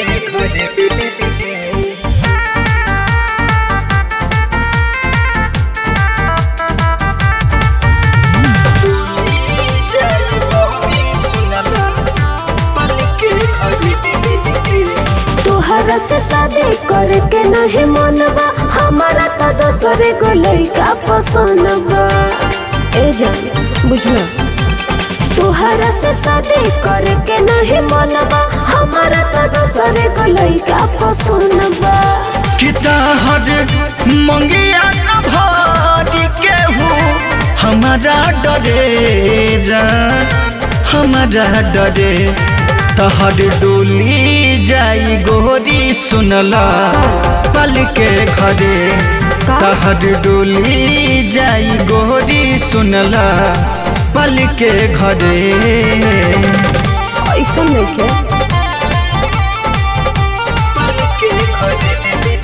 के घरे तोहरा से शादी करे के नहीं मनबा हमारा तो दोसरे को लइका पसंद बा ए जान बुझला तोहरा से शादी करे के नहीं मनबा हमारा तो दोसरे को लइका पसंद बा किताहर मंगिया न भारी केहू हमारा डरे जा हमारा डरे तहर डोली जाई गोरी सुनला पल के घरे तहर डोली जाई गोरी सुनला पल के घरे ऐसा नहीं के पल के घरे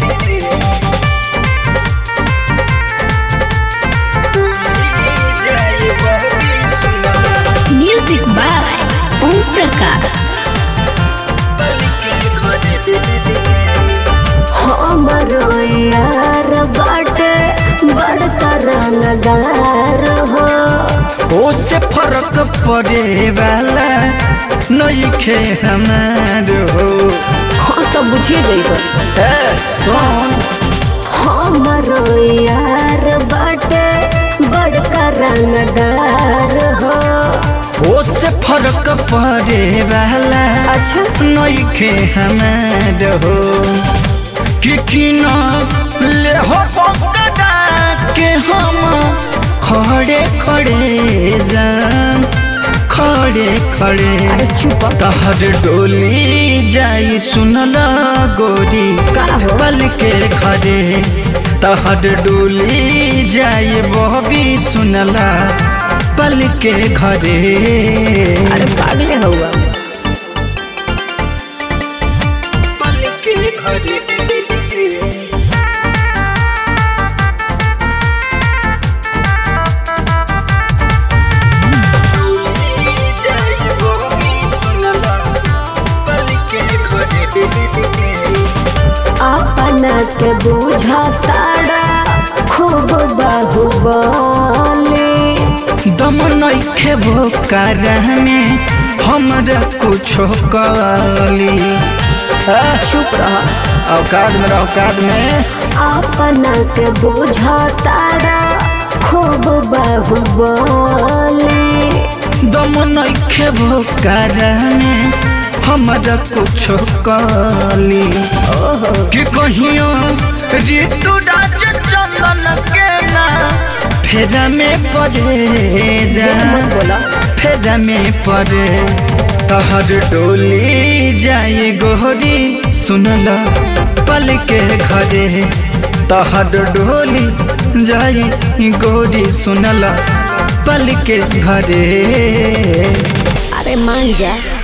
जाई गोरी सुनला म्यूजिक बाय ओम प्रकाश हमरो यार बाटे बड़का रंगदार हो उससे फर्क पड़े वाला नइखे हमार हो हाँ तो बुझिए गई ए सोन हमरो यार बाटे बड़का रंगदार हो उससे फर्क पड़े वाला अच्छा नइखे हमार हो कि किना ले हो पकड़ा के हम खड़े खड़े जान खड़े खड़े अरे चुप तहर डोली जाई सुनला गोरी का हो? पल के घरे तहर डोली जाई बहबी सुनला पल के घरे अरे पागले हुआ पल के घरे जाई बहबी सुनला पल के घरे अपना के बुझा तारा खूब बाहुबली दम नइखे भोकार में हमरा कुछो कली चुप रहा औकात में रह, औकात में अपना के बुझा तारा खूब बाहुबली दम नइखे भोकार में हमरा कुछो कली कि कहियो ऋतु राज चंदन के ना फेरा में पड़े जा मत बोला फेरा में पड़े तहर डोली जाए गोरी सुनला पल के घरे तहर डोली जाए गोरी सुनला पल के घरे अरे मान जा